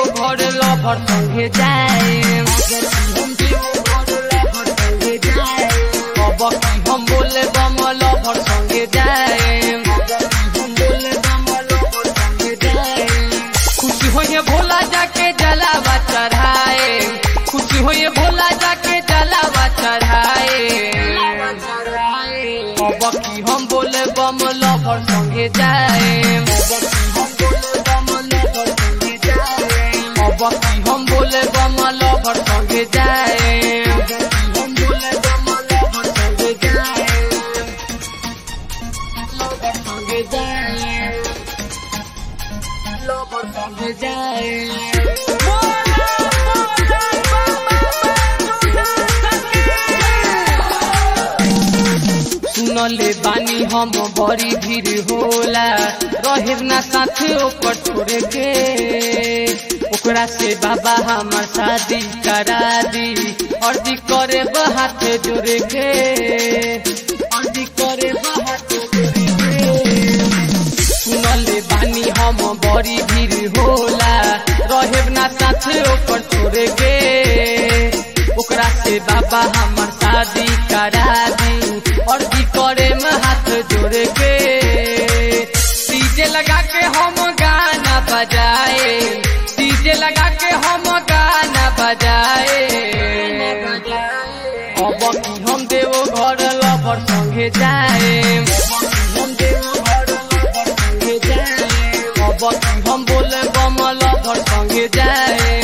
घर लभर संगे जाए अब की हम बोले बम लभर संगे जाए खुशी होइए भोला जाके जलावा चढ़ाए खुशी होइए भोला जाके जलावा चढ़ाए अब की हम बोले बम लभर संगे जाए अब की हम बोले बम लभर संगे जाए संगे जाए लभर संगे जाए सुनले बानी हम बड़ी भीड़ होला रहे ना साथे ओकर छोड़े के ओकरा से बाबा हमार शादी करा दी अर्जी करे हाथ जोड़े के अर्जी करे हाथ जोड़े के सुनले बानी हम बड़ी भीड़ होला रहे ना साथे ओकर छोड़े के ओकरा से बाबा हमर शादी करा दी और की करे में हाथ जोड़े के डीजे लगा के हम गाना बजाए डीजे लगा के हम गाना बजाए अब की हम देवो घर लवर संगे जाए अब की हम बोले बम लवर संगे जाए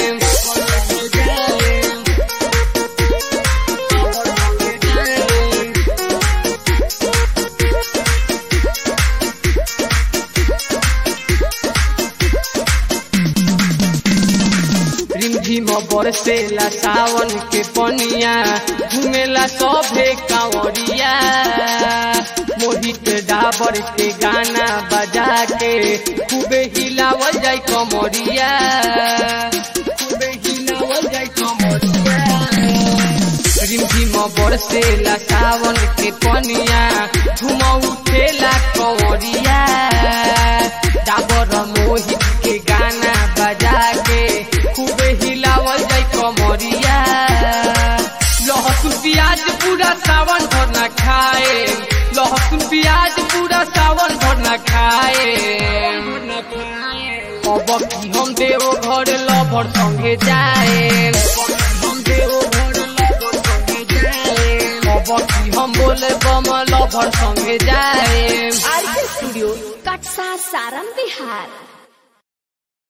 रिमझिम बरसेला सावन के पनिया घुमेला सभे कांवरिया मोहित डाबर के गाना बजा के खूबे हिलावल जाय कमरिया खूबे हिलावल जाय कमरिया रिमझिम बरसेला सावन के पनिया घुम उठेला कंवरिया डाबर मोहित के गाना बजा के खूबे हिलावल जाय कमरिया लहसुन प्याज पूरा सावन भर न खाए लहसुन प्याज पूरा सावन भर न खाए अब की हम देव घर लभर संगे जाए अब की हम बोले बम लभर संगे जाए आरके स्टूडियो कटसा सारम बिहार